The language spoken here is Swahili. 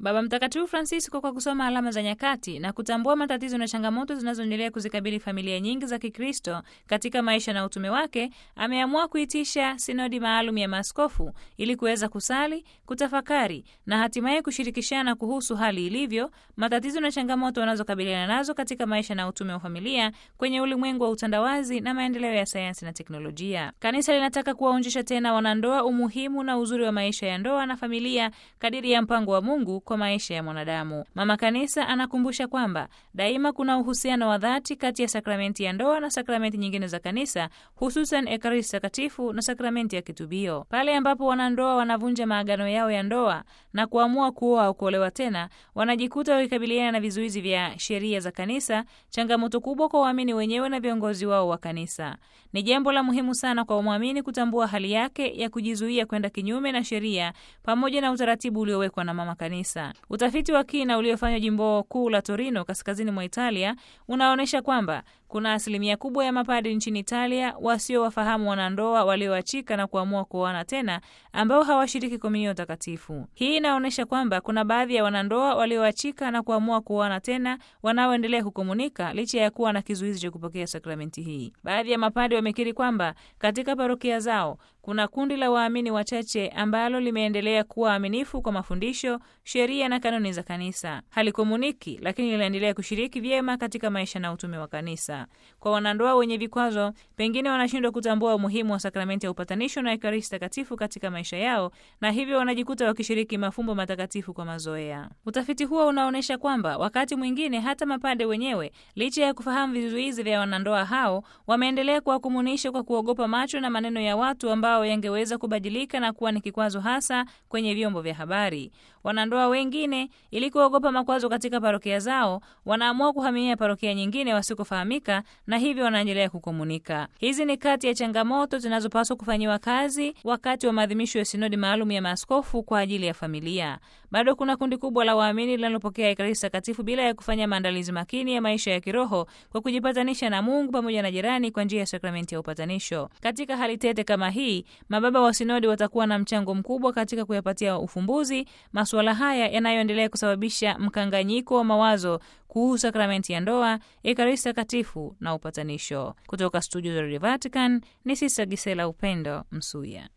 Baba Mtakatifu Francisco, kwa kusoma alama za nyakati na kutambua matatizo na changamoto zinazoendelea kuzikabili familia nyingi za Kikristo katika maisha na utume wake, ameamua kuitisha sinodi maalum ya maaskofu ili kuweza kusali, kutafakari na hatimaye kushirikishana kuhusu hali ilivyo, matatizo na changamoto wanazokabiliana nazo katika maisha na utume wa familia kwenye ulimwengu wa utandawazi na maendeleo ya sayansi na teknolojia. Kanisa linataka kuwaonjesha tena wanandoa umuhimu na uzuri wa maisha ya ndoa na familia kadiri ya mpango wa Mungu kwa maisha ya mwanadamu. Mama Kanisa anakumbusha kwamba daima kuna uhusiano wa dhati kati ya sakramenti ya ndoa na sakramenti nyingine za Kanisa, hususan Ekaristi Takatifu na sakramenti ya kitubio. Pale ambapo wanandoa wanavunja maagano yao ya ndoa na kuamua kuoa au kuolewa tena, wanajikuta wakikabiliana na vizuizi vya sheria za Kanisa, changamoto kubwa kwa waamini wenyewe na viongozi wao wa Kanisa. Ni jambo la muhimu sana kwa mwamini kutambua hali yake ya kujizuia kwenda kinyume na sheria pamoja na utaratibu uliowekwa na Mama Kanisa. Utafiti wa kina uliofanywa jimbo kuu la Torino, kaskazini mwa Italia, unaonyesha kwamba kuna asilimia kubwa ya mapadri nchini Italia wasiowafahamu wanandoa walioachika na kuamua kuoana tena, ambao hawashiriki komunio takatifu. Hii inaonyesha kwamba kuna baadhi ya wanandoa walioachika na kuamua kuoana tena wanaoendelea kukomunika licha ya kuwa na kizuizi cha kupokea sakramenti hii. Baadhi ya mapadri wamekiri kwamba katika parokia zao kuna kundi la waamini wachache ambalo limeendelea kuwa waaminifu kwa mafundisho, sheria na kanuni za kanisa. Halikomuniki, lakini linaendelea kushiriki vyema katika maisha na utume wa kanisa. Kwa wanandoa wenye vikwazo, pengine wanashindwa kutambua umuhimu wa sakramenti ya upatanisho na Ekaristi Takatifu katika maisha yao, na hivyo wanajikuta wakishiriki mafumbo matakatifu kwa mazoea. Utafiti huo unaonyesha kwamba wakati mwingine hata mapade wenyewe, licha ya kufahamu vizuizi vya wanandoa hao, wameendelea kuwakumunisha kwa kuogopa macho na maneno ya watu ambao yangeweza kubadilika na kuwa ni kikwazo hasa kwenye vyombo vya habari. Wanandoa wengine, ili kuogopa makwazo katika parokia zao, wanaamua kuhamia parokia nyingine wasikofahamika, na hivyo wanaendelea kukomunika. Hizi ni kati ya changamoto zinazopaswa kufanyiwa kazi wakati wa maadhimisho ya sinodi maalum ya maaskofu kwa ajili ya familia. Bado kuna kundi kubwa la waamini linalopokea Ekaristi Takatifu bila ya kufanya maandalizi makini ya maisha ya kiroho kwa kujipatanisha na Mungu pamoja na jirani kwa njia ya sakramenti ya upatanisho. Katika hali tete kama hii, mababa wa sinodi watakuwa na mchango mkubwa katika kuyapatia ufumbuzi masuala haya yanayoendelea kusababisha mkanganyiko wa mawazo kuhusu sakramenti ya ndoa, Ekaristi Takatifu na upatanisho. Kutoka studio za Radio Vatican ni Sista Gisela Upendo Msuya.